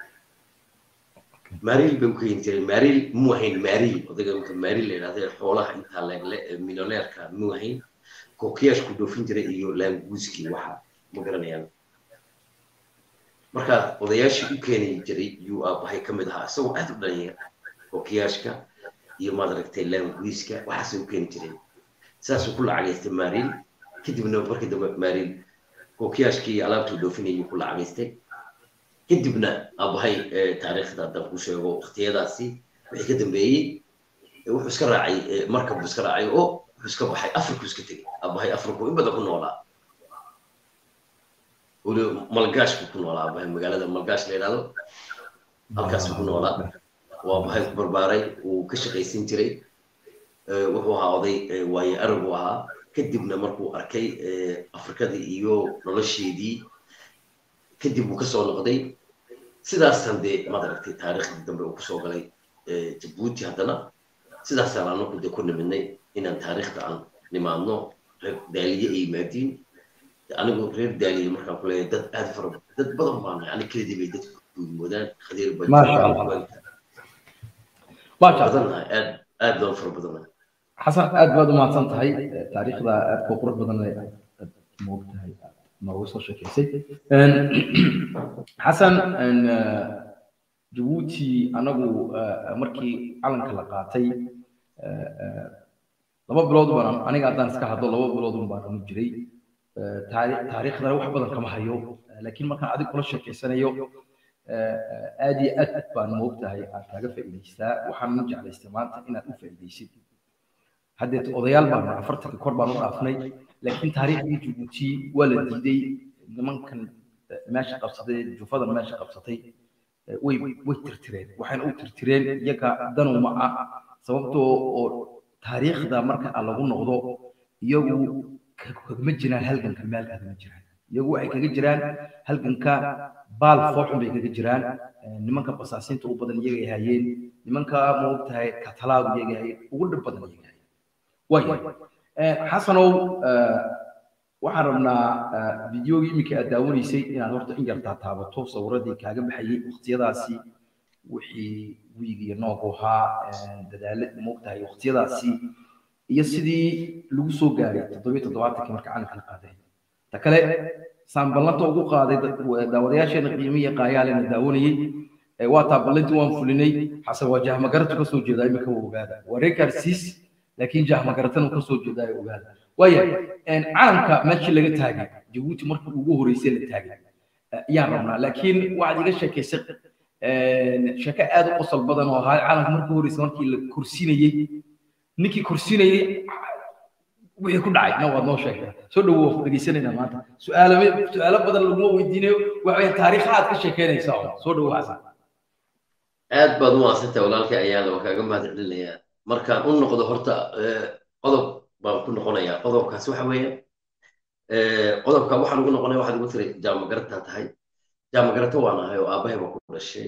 Speaker 3: mariil bay u keeni jireen mariil muu ahayn mariil odayga marka mariil la yidhahdo xoolaha intaa leegle minoleerka muu ahayn kokiyaashku dhoofin jiray iyo laanguuskii waxa ma garanayaan markaa odayaashii u keeni jiray yuu aabahay ka mid ahaa isagoo aad u dhalinyar kokiyaashka iyo maad aragtay laanguiska waxaasay u keeni jireen saasuu ku lacagaystay mariil kadibna markii dambe mariil kokiyaashkii iyo alaabtuu dhoofinayuu ku lacagaystay kadibna aabahay taariikhda haddaan ku sheego waqtiyadaasi wixii ka dambeeyey wuxuu iska raacay markab buu iska raacay oo wuxuu iska baxay afriku iska tegey aabahay afriku in badan ku noolaa weli malgaash buu ku noolaa aabahay magaalada malgaash la yidhahdo halkaasuu ku noolaa waa aabahay ku barbaaray wuu ka shaqaysan jiray wuxuu ahaa oday waaye arab uu ahaa kadibna markuu arkay afrikadii iyo nolosheedii kadib uu kasoo noqday sidaasaan dee maad aragtay taariikhdii dambe uu kusoo galay jabuuti haddana sidaasaan anaku dee ku nimidnay inaan taariikhda aan nimaadno reer daaliye ay yimaadiin anigu reer daaliye markaan ku leeyahay dad aad fara dad badan baana ani keledii bay dadku moodaan khadiir badanahay aad aad loo fara badanahay
Speaker 2: xasan aad baad u mahadsan tahay taariikhda aad ku qurux badan moogtahay noogu soo sheekeysay xasan jabuuti anagu markii calanka la qaatay laba bilood baan aniga haddaan iska hadlo laba bilood un baan anu jiray taariikhdana wax badan kama hayo laakiin markaan adig kula sheekeysanayo aad iyo aad baan moogtahay aan kaaga faa'iidaystaa waxaan jeclaystay maanta inaad u faa'iidaysid haddeet odayaal baan afartanka kor baan u dhaafnay laakiin taariikhdii jabuuti waa la diiday nimankan meesha qabsaday jufadan meesha qabsatay way way tirtireen waxayna u tirtireen iyaga danu ma ah sababtoo oo taariikhda marka lagu noqdo iyagu kagama jiraan halganka meel kagama jiraan iyagu waxay kaga jiraan halganka baal fooxun bay kaga jiraan nimanka basaasiinta u badan iyagay hayeen nimanka maogtahay katalaadu iyagay hayeen ugu dhib badan iyagay hayeen way xasanow waxaan rabnaa fideogii iminka aad daawanaysay inaad horta in yartaa taabato sawiradii kaaga baxayay waqtiyadaasi wixii wiigiyo noogu ahaa dadaalad moogtahay waqtiyadaasi iyo sidii lagu soo gaaray toddobiyo toddobaatankii marka calanka la qaaday ta kale saan ballanta ugu qaaday daawadayaasheena qiimiya qaayaalena daawanayey waa taa ballantii waan fulinay xasan waa jahmagaratu ka soo jeedaa iminka waa ogaada waa reekarsiis laakiin jahmagaratan uu ka soo jeedaa ogaada waaya calanka meeshii laga taagay jabuuti markii ugu horreysay la taagay ayaan rabnaa laakiin waxaad iga sheekaysay sheeko aad u qosol badan oo ahaa calanka markii horreysay markii la kursinayey ninkii kursinayey wixii ku dhacay na waad noo sheegtaa soo dhawow dhegeysanaynaa maanta su'aalo su'aalo badan laguma weydiinayo waxa taariikha aad ka sheekeynaysaa oo soo dhawow xasan
Speaker 3: aad baad u maadsantahay walaalkay ayaana waa kaaga mahad celinayaa markaan u noqdo horta qodob baan ku noqonayaa qodobkaas waxa weeye qodobka waxaan ugu noqonaya waxaad ugu tiri jaamagarataa tahay jaamagarato waan ahay oo aabbahay baa ku dhashay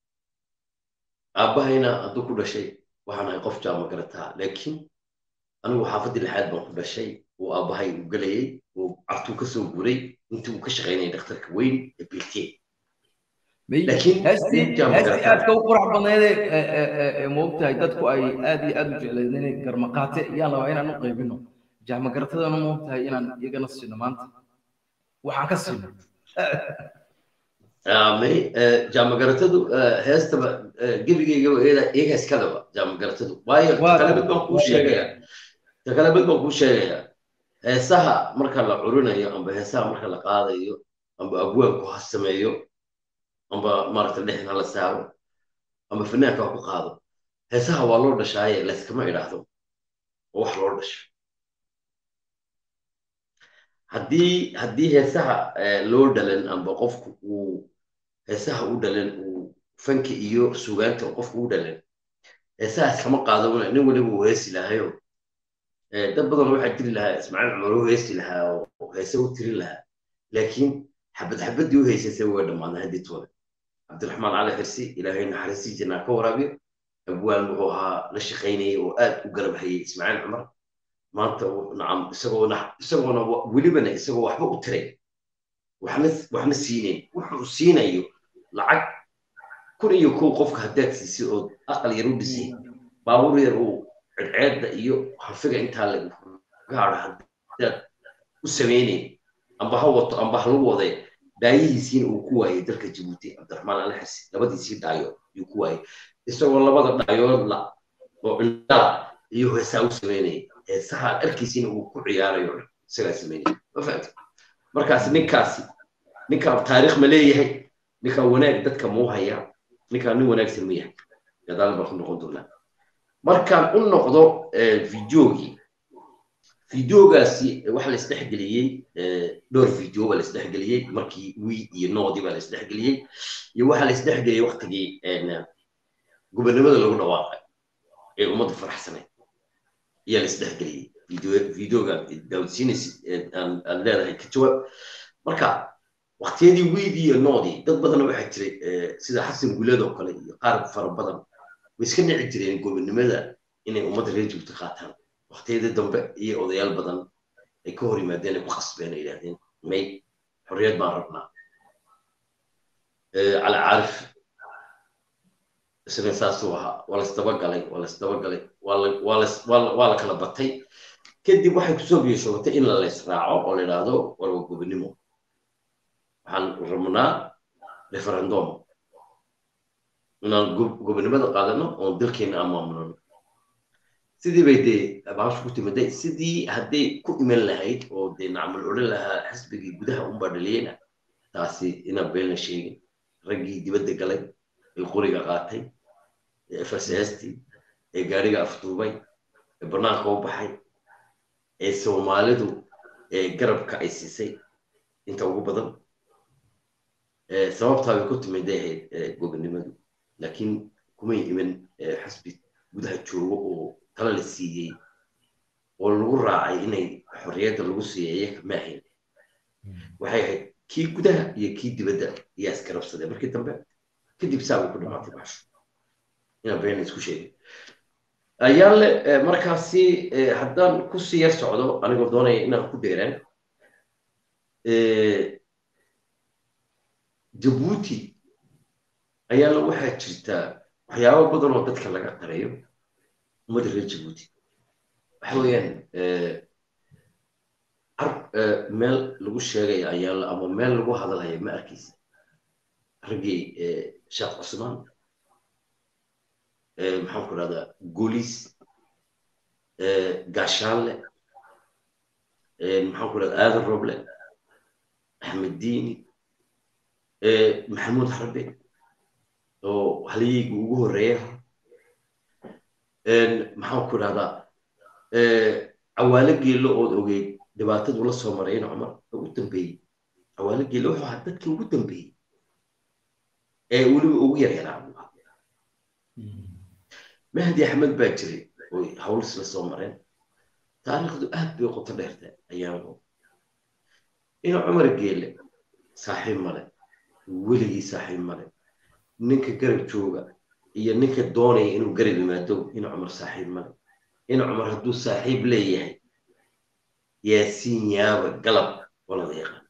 Speaker 3: aabbahayna hadduu ku dhashay waxaan ahay qof jaamagarataa laakiin anigu xaafaddii lixaad baan ku dhashay uu aabbahay u gelayay uu cartuu ka soo guuray intii uu ka shaqaynayay dhakhtarka weyn ee biltee
Speaker 2: heestii aadka u qurax badneede moogtahay dadku ay aad iyo aad u jecleed inay garmaqaate ayaan rabaa inaan u qaybino jahmagaratadana moogtahay inaan iyagana siino maanta waxaan ka siino
Speaker 3: may jaamagaratadu heestaba gebigeygaba iyaga iskadaba jaamagaratadu waayo takale mid baan kuu sheegaya takale mid baan kuu sheegaya heesaha marka la curinayo amba heesaha marka la qaadayo amba abwaanku ha sameeyo amba maaragta dhexin hala saaro amba fanaanka ha ku qaado heesaha waa loo dhashaaye layskama idhaahdo oo wax loo dhasho haddii haddii heesaha loo dhalan amba qofku uu heesaha u dhalan uu fanka iyo sugaanta qofku u dhalan heesahaas kama qaado nin waliba uu heesi lahayo dad badan waxaa jiri lahaa ismaaciil cumar u heesi lahaa oo heese u tirin lahaa laakiin xabad xabaddii u heysasay way dhammaadeen haddii toole cabdiraxmaan cali xirsi ilaahay naxariistii jannaa ka waraabiyo abwaan wuxuu ahaa la shaqaynayay oo aad u garab hayay ismaaciil cumar maanta nacam isagoona isagoona welibana isagoo waxba u tiray waxna waxna siinayn wuxuu siinayo lacag kun iyo kow qofka haddaad siisay oo aqal yar u dhisay baabuur yar uu circeedda iyo harfiga intaa lagu gaadho haddaad u samaynayn amba ha wato amba ha lagu waday dhaayihiisiina uu ku waayay dalka jabuuti cabdiraxmaan alxasi labadiisii dhaayood yuu ku waayay isagoo labada dhaayoodla oo indhala iyo heesaa u samaynayay heesaha dharkiisiina uu ku ciyaarayo isagaa samaynaya ma fahamta markaas ninkaasi ninkaa taariikh ma leeyahay ninkaa wanaag dadka muu hayaa ninkaa nin wanaagsan ma yahay gadaal baan ku noqon doonaa markaan u noqdo videogii videogaasi waxa la isdhexgeliyey dhowr video baa la isdhexgeliyey markii wi iyo noodii baa la isdhexgeliyey iyo waxa la isdhexgeliyey waktigii gobernimada lagu dhawaaqay ee ummadda faraxsanayd ayaa la isdhexgeliyey videoga daawdsiinays aad leedahay ka jawaab marka waktiyadii wiidii iyo noodii dad badanna waxaa jiray sida xasan guleed oo kale iyo qaar fara badan way iska nici jireen gobernimada inay ummadda reer jubta qaataan waktiyadii dambe iyo odayaal badan ay ka hor yimaadeen ay ku khasbeen ay yidhahdeen may xorriyad baan rabnaa cali caarif isna saasuu ahaa waa laisdabagalay waa laisdabagalay waa la kala batay kadib waxay kusoo biyashoogatay in la laysraaco oo la yidhaahdo warwa gobernimo waxaan rabnaa referendum inaan gobernimada qaadano oon dalkeena aan maamulano sidii bay dee baashu ku timiday sidii hadday ku iman lahayd oo dee nacmal odhan lahaa xisbigii gudaha unbaa dhaliyeyna taasi inaan beelna sheegin raggii dibadda galay ee qoriga qaatay ee farsaastii ee gaariga afduubay ee bannaanka u baxay ee soomaalidu ee garabka ay siisay inta ugu badan sababtaa bay ku timiday ahayd gobernimadu laakiin kumay iman xisbi gudaha joogo oo tala la siiyey oo lagu raacay inay xorriyadda lagu siiyay iyaga ma ahayn waxay ahayd kii gudaha iyo kii dibadda ayaa iskarabsadeen markii dambe kadib saa bay ku dhamaatay baasho inaan been isku sheegay ayaale markaasi haddaan kusii yar socdo anigoo doonaya inaan ku dheeraan jabuuti ayaale waxaa jirtaa waxyaabo badan oo dadka laga qarayo ummadda reer jabuuti waxa weeyaan meel lagu sheegaya ayaale ama meel lagu hadalaya ma arkaysa raggii sheekh cusmaan maxaan ku rahdaa golis gaashaanle maxaan ku rahdaa aadan roble axmed diini maxamuud harbe oo halyeyga ugu horreeyaha maxaan ku rahdaa cawaalo geello ood ogeyd dhibaatadu la soo marayna cumar ugu dambeeyey cawaalo geello wuxuu ahaa dadkii ugu dambeeyey ee weliba ugu yaryaraa buu ahaa mahdi axmed baa jiray oy hawlis la soo mareen taariikhdu aad bay qoto dheerta ayaanu ina cumar geelle saaxiib male weligii saaxiib male ninka garab jooga iyo ninka doonaya inuu garab yimaado ina cumar saaxiib male ina cumar hadduu saaxiib leeyahay yaasiin yaaba galab walada yaqaan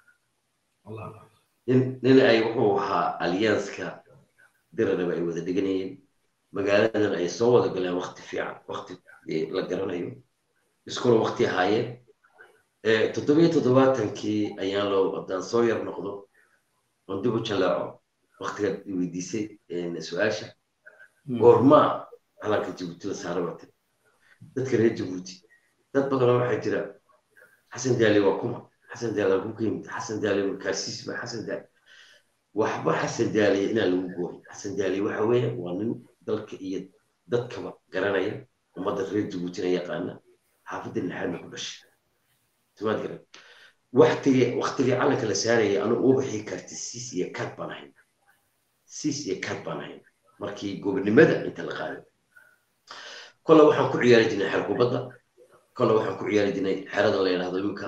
Speaker 3: nin ay wuxuu ahaa alyanska diraraba ay wada deganayeen magaaladan ay soo wada galeen wakti fiican wakti la garanayo iskuna wakti ahaayeen toddobiyo toddobaatankii ayaan loo haddaan soo yar noqdo oon dib u jalaaco waktigaad weydiisay su-aasha goormaa calanka jabuuti la saara bate dadka reer jabuuti dad badanoo waxaa jira xasan daali waa kuma xasan daali waa ku yimid xasan daali markaasiis ba xasan daali waxba xasan daaliya inaan lagu gooyin xasan daali waxa weeye waa nin dalka iyo dadkaba garanaya ummadda reer jabuutina yaqaana xaafadda lixaadna ku dhashay timaad garan waktigii waktigii calanka la saaraya anu uu bixi karti siis iyo kad baan ahayn siis iyo kad baan ahayn markii gobernimada inta la qaaday kolle waxaan ku ciyaari jirnay xer kubadda kolle waxaan ku ciyaari jirnay xerada la yidhahdo iminka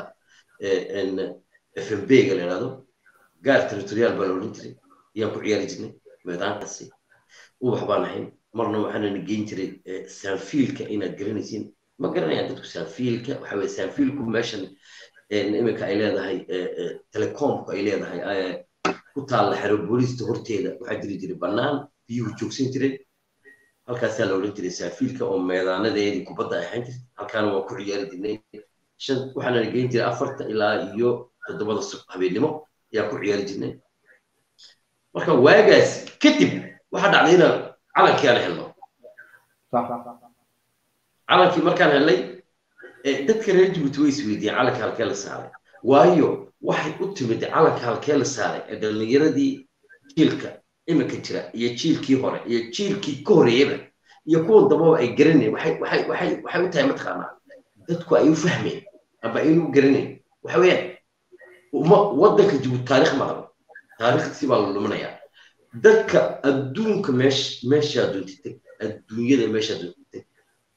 Speaker 3: f m b ga la yidhahdo gaar territorial baa la odhan jiray ayaan ku ciyaari jirnay meedaankaasi ubax baan ahayn marna waxaanana geyn jiray saanfiilka inaad garanaysiin ma garanayaan dadku saanfiilka waxa weye saanfiilku meeshan iminka ay leedahay telecomku ay leedahay ku taalla xero booliista horteeda waxaa jiri jiray bannaan biyuhu joogsan jireen halkaasaa la odhan jiray saafiilka oo meedaanadeedii kubadda ay ahaan jirtay halkaana waa ku ciyaari jirnay shan waxaana geyn jiray afarta ilaa iyo toddobada habeennimo ayaa ku ciyaari jirnay marka waagaas kadib waxaa dhacday inaan calankii aan helno calankii markaan helnay dadka reer jibuuti way isweydiiyeen calanka halkee la saaray waayo waxay u timid calanka halkee la saaray ee dhallinyaradii jiilka iminka jira iyo jiilkii hore iyo jiilkii ka horeeyaba iyo kuwan dambaba ay garanayn waxay waxay waxay waxay u tahay mataqaanaa dadku ay u fahmeen aba aynu u garanayn waxa weeyaan uma waddanka jibuuti taarikh ma qabo taariikhdiisi baa la luminayaa dadka adduunka meesh meeshaa doontid teg adduunyada meeshaa doontid teg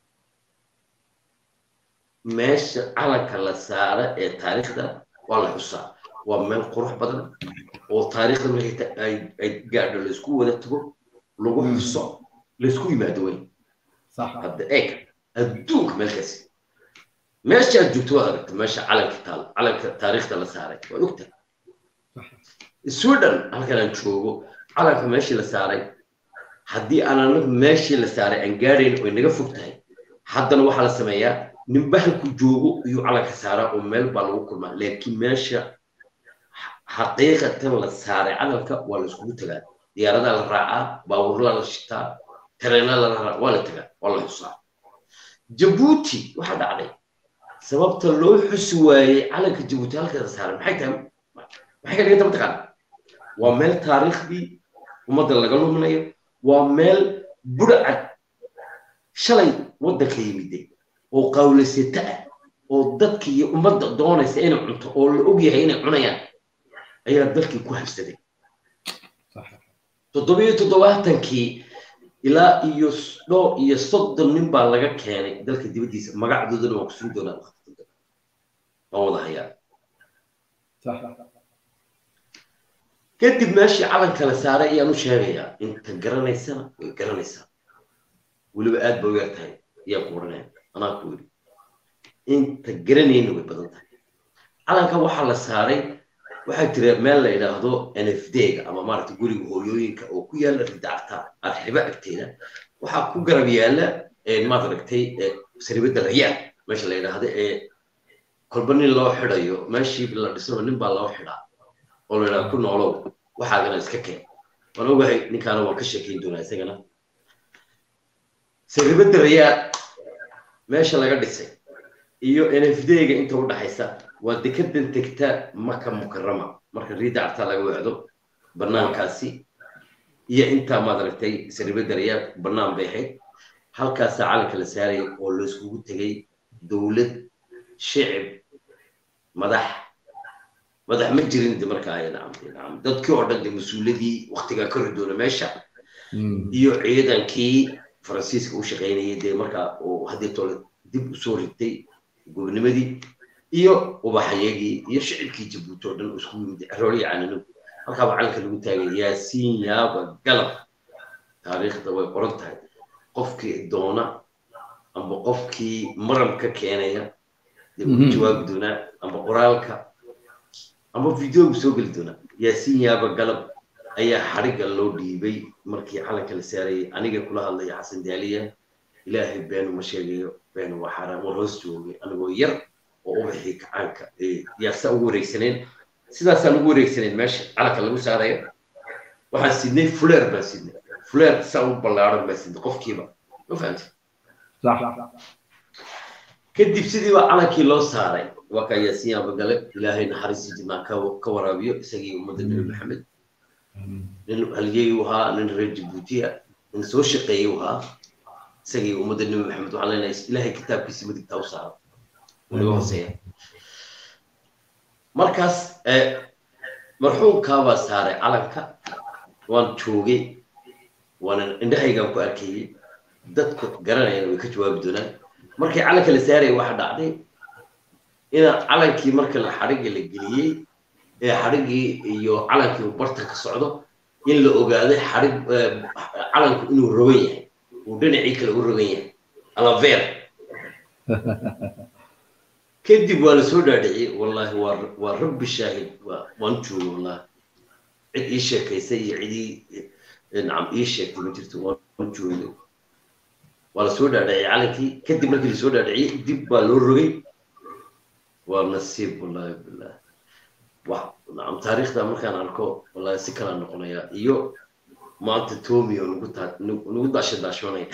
Speaker 3: meesha calanka la saara ee taariikhda waa la xusaa waa meel qurux badan oo taariikhda markay ay gaadho laysku wada tago lagu xuso laysku yimaado wey hadda eeg adduunka meelkaasi meesha aad joogto waad aragta meesha calanka taal calanka taariikhda la saaray waad ogtahay sweden halkan aan joogo calanka meeshii la saaray haddii aan anagu meeshii la saaray aan gaadhayn oy naga fog tahay haddana waxaa la sameeyaa ninba halku joogo iyuu calanka saaraa oo meel baa lagu kulmaa laakiin meesha xaqiiqatan la saaray calanka waa la iskugu tagaa diyaaradaa la raacaa baabuurlaa la shitaa tareenaa la raacaa waa la tagaa waa la xusaa jabuuti waxaa dhacday sababta loo xusi waayey calanka jabuuti halka la saaray maxay tahay maxay ka dhiganta mataqaana waa meel taariikhdii ummadda laga luminayo waa meel budhacad shalay waddanka yimiday oo qawlaysata ah oo dadka iyo ummadda doonaysa inay cunto oo la og yahay inay cunayaan ayaa dalkii ku habsaday toddobiyo toddobaatankii ilaa iyo dhowr iyo soddon nin baa laga keenay dalka dibaddiisa magacdoodana waan kusugi doonaa waan wada hayaa kadib meeshii calanka la saaray ayaan u sheegayaa inta garanaysana way garanaysaa weliba aad ba u yar tahay ayaa ku oranaya anaa ku yidhi inta garanayna way badan tahay calanka waxaa la saaray waxaa jira meel la yidhaahdo nfd-ga ama maaragta guriga hooyooyinka oo ku yaala ridacta arxibo agteeda waxaa ku garab yaala maad aragtay saribada rayaal meesha la yidhaahdo ee kolba nin loo xidayo meeshii la dhisano nin baa loo xidhaa oo la yidhahdo ku noolow waxaagana iska keen waan ogahay ninkaana waan ka sheekayn doonaa isagana saribada rayaal meesha laga dhisay iyo nfd-ga inta u dhaxaysa waa dekadan tegta maka mukarama marka riida cartaa laga wacdo banaankaasi iyo intaa maad aragtay saribada rayaal banaan bay ahayd halkaasaa calanka la saaraya oo layskugu tegay dowlad shicib madax madax ma jirin de markaa ay nacamtay nacam dadkii oo dhan de mas-uuladii waktigaa ka ridoona meesha iyo ciidankii faransiiska u shaqaynayay dee markaa oo haddii tole dib usoo ritay gobnimadii iyo ubaxayagii iyo shicibkii jabuuti oo dhan isku yimid rooli canano halkaaba calanka lagu taagay yaasiin yaaba galab taariikhda way qoran tahay qofkii doona amba qofkii maram ka keenaya dee ugu jawaabi doonaa amba qoraalka amba videogu soo geli doonaa yaasiin yaaba galab ayaa xarigga loo dhiibay markii calanka la saarayay aniga kula hadlaya xasan daaliya ilaahay beenu ma sheegayo beenu waa xaaraan war hoos joogay anigoo yar oo ubaxii kacaanka yaasa ugu wareegsaneen sidaasaan ugu wareegsaneen meesha calanka lagu saarayo waxaan sidnay fuleer baan sidnay fuleer saa u ballaaran baan sidnay qofkiiba ma fahamti kadib sidii baa calankii loo saaray waa kaa yaasiin abagale ilaahay naxariistii jinnaa ka waraabiyo isagii ummadda nebi maxamed nin halyeey u ahaa nin reer jabuutiya nin soo shaqeeyey u ahaa isagii ummadda nebi maxamed waxaan leenahay ilaahay kitaabkiisi midigtaa u saaro naga hooseeya markaas marxuumkaabaa saaray calanka waan joogay waana indhahaygaan ku arkayey dadka garanayana way ka jawaabi doonaan markii calanka la saaraya waxaa dhacday ina calankii marka la xadhigga la geliyey ee xadhiggii iyo calankii uu barta ka socdo in la ogaaday xadhig calanku inuu rogan yahay uu dhinacii kale u rogan yahay alaveer kadib waa la soo dhaadhiciyey wallahi waa waa rabbi shaahid waa waan joogay wallahi cid ii sheekaysay iyo cidii nacam ii sheegtay ma jirto waan joogay waa la soo dhaadhiciyey calankii kadib markii lasoo dhaadhiciyey dib baa loo rogay waa nasiib wallahi billah wax nacam taariikhda markaan arko wallahi si kala noqonaya iyo maanta tomi oo nagu taa nagu daasha daashoonaya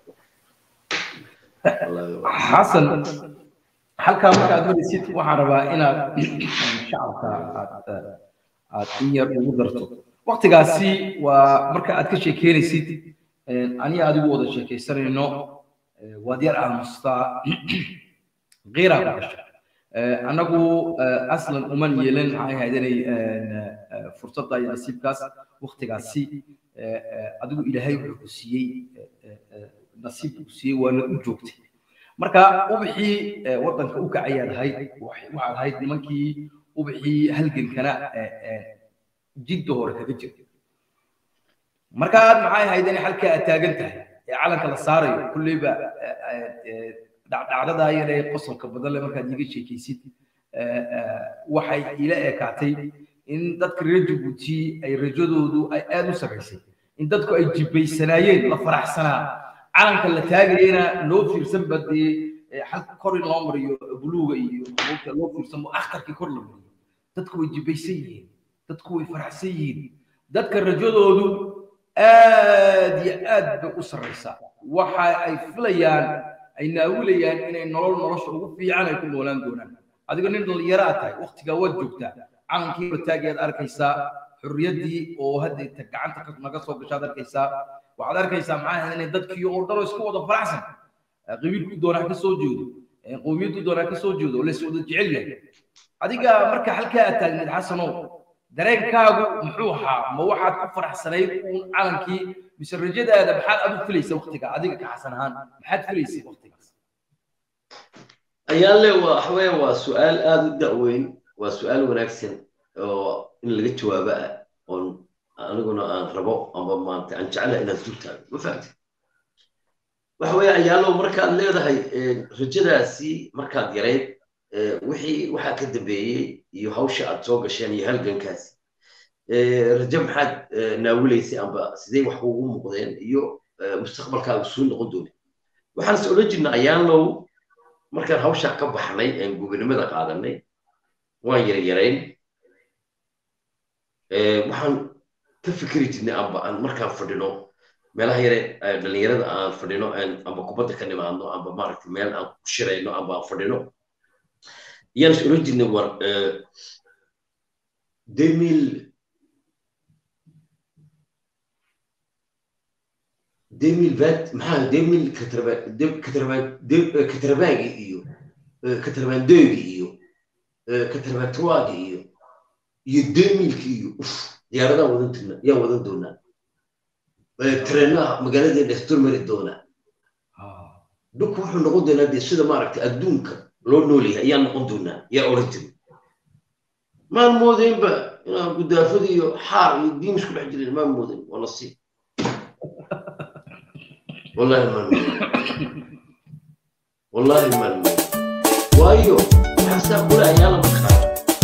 Speaker 3: wallahi waa-
Speaker 2: xasan halkaa marka aad maraysid waxaan rabaa inaad shacabka aad aad in yar ugu darto waktigaasi waa marka aad ka sheekeynaysid aniga adigu wada sheekaysanayno eh, waad yar aamustaa qiiraa ku gasha Eh, annagu eh, aslan uman yeelan maxay ahayd inay eh, fursadda iyo nasiibkaas waktigaasi eh, eh, adigu ilaahay wuxuu ku siiyey eh, eh, eh, nasiib ku siiyey waana u joogtay marka ubixii eh, waddanka u kacayaad ahayd wax- waxaad ahayd nimankii ubixii halgankana eh, eh, jidda hore kaga jirta marka aad maxay ahayd inay halkaa aad taagan tahay ee calanka la saarayo kulleyba eh, eh, eh, dhacdhacdada yar ee qosolka badan leh markaad iiga sheekaysid eh, eh, waxay ila ekaatay in dadka reer jabuuti ay rajadoodu ay aad u samaysay in dadku ay jibbaysanaayeen la faraxsanaa calanka la taagayena loo fiirsan ba dee eh, halka kor in loo mariyo buluuga iyo abuurta loo fiirsan akhtarkii kor la mariyo dadku way jibbaysan yihiin dadku way faraxsan yihiin dadka rajadoodu aad iyo aad bay u sarraysaa waxa ay filayaan ay naawilayaan inay nolol nolosha ugu fiican ay ku noolaan doonaan adiga nin dhallinyaro aad tahay waktigaa waad joogtaa calankii bataagiyaad arkaysaa xurriyaddii oo hadda ta gacanta ka- naga soo gashaad arkaysaa waxaad arkaysaa maxaa ahayd inay dadkii oo dhan oo isku wada faraxsan Eh, qabiilku doonaa ka soo jeedo eh, qowmiyaddu doonaa ka soo jeedo oo lays wada jecel yahay adiga marka halkaa aad taagneed xasanow dareenkaagu muxuu ahaa ma waxaad ku faraxsanayd uun calankii mise rajadaada maxaad adu filaysa waktiga adiga ka xasan ahaan maxaad filaysay waktigaas
Speaker 3: ayaale waa waxa weeye waa su-aal aada u da'weyn waa su-aal wanaagsan oo in laga jawaabo ah oon aniguna aan rabo amba maanta aan jeclahay inaan dul taago ma fahamti waxa weeye ayaalow markaad leedahay eh, rajadaasi markaad yarayd eh, wixii waxaa ka dambeeyey iyo hawsha aad soo gasheen iyo halgankaasi Eh, rajo maxaad eh, naawilaysay amba sidee wax kuugu muuqdeen iyo eh, mustaqbalkaaga suu noqon doonay waxaan is odhan jirnay ayaalow markaan hawshaa ka baxnay aan gobonimada qaadanay waan yaryarayn Eh, waxaan ka fikiri jirnay amba aan markaan fadhino meelaha yare eh, dhallinyarada aan fadhino aan amba kubadda ka nimaadno amba maaragtay meel aan ku shirayno amba aan fadhino yaan is odhan jirnay war eh, 2000 2020 maxaa 2000 katarbaagi iyo katarbaandoogi iyo katarbaantuwaagi iyo iyo 2000 iyo uf diyaaradaan wadan jirna yaan wadan doonaa tareenaha magaaladeena isdulmari doonaa dhulku wuxuu noqon doonaa dee sida maaragtay adduunka loo nool yahay ayaan noqon doonaa yaa odhan jiray maan moodaynba inaan gudaafada iyo xaar iyo diin isku dhex jirin maan moodayn waa nasiib والله ما نموت والله ما نموت وايو حسا كل عيال مخاف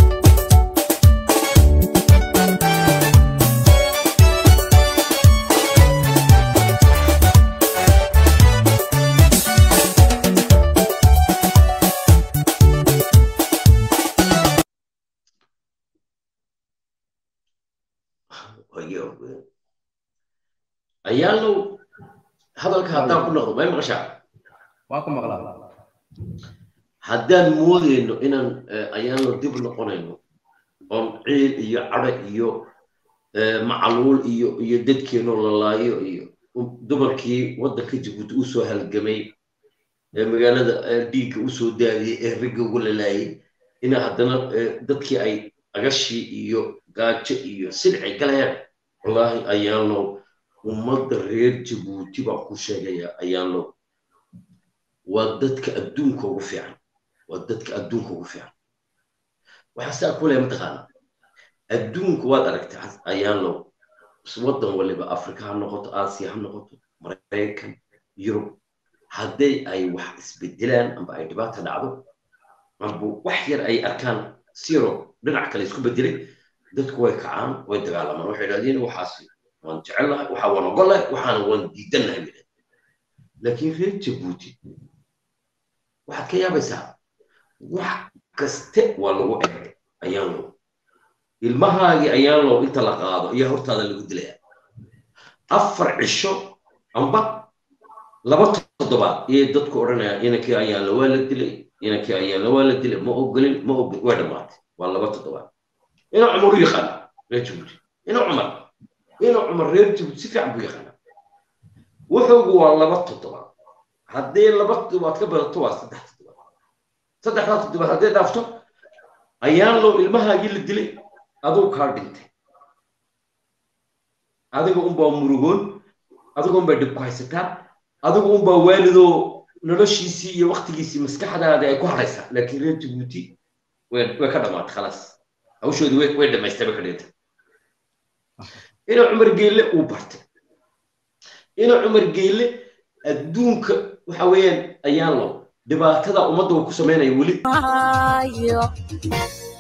Speaker 3: عيالو hadalka haddaan ku noqdo may maqashaa
Speaker 2: waan ku maqlaa
Speaker 3: haddaan moodayno inaan ayaanlo dib noqonayno oon ciil iyo cadho iyo macaluul iyo iyo dadkeenoo lalaayo iyo dumarkii waddanka jabuuti u soo halgamay ee magaalada dhiigga u soo daadiyey ee ragga ugu lalaayay ina haddana dadkii ay agashii iyo gaajo iyo silcay galayaan wallaahi ayaanlo ummadda reer jabuuti baan ku sheegayaa ayaanlo waa dadka adduunka ugu fiican waa dadka adduunka ugu fiican waxaa saa ku leeya mataqaana adduunka waad aragtay ayaanlo waddan waliba afrika ha noqoto aasiya ha noqoto maraykan yurub hadday ay wax isbedelaan amba ay dhibaata dhacdo amba wax yar ay arkaan siro dhinac kale isku bedelay dadku way kacaan way dagaalamaan waxay idhahdeen waxaas waan jecelnahay waxaa waan ogolahay waxaana waan diidannahay bay idhahdeen laakiin reer jabuuti waxaad ka yaabaysaa wax kaste waa lagu eg ayaan lo ilmahaagii ayaan lo inta la qaado ayaa hortaada lagu dilaya afar cisho amba laba toddobaad iyay dadku odhanayaan inankii ayaanla waa la dilay inankii ayaanla waa la dilay ma ogolin ma ogolin way dhammaatay waa laba toddobaad inuu cumar u yaqaana reer jabuuti inuu cumar inuu cumar reer jabuuti si fiican buu yaqaana wuxuugu waa laba toddobaad haddii laba toddobaad ka badato waa saddex toddobaad saddexdaa toddobaad haddii dhaafto ayaan loo ilmahaagii la dilay aduu kaa dhintay adiga unbaa murugoon adiga unbaa dhib ku haysataa adiga unbaa waalidoo noloshiisii iyo waktigiisii maskaxdaada ay ku haraysaa laakiin reer jabuuti way way ka dhamaatay khalaas hawshoodii way way dhamaystay bay ka dhintay inuu cumar geelle uu bartay inuu cumar geelle adduunka waxa weeyaan ayaan lo dhibaatada ummadda uu ku sameynaya weli
Speaker 1: Ayo,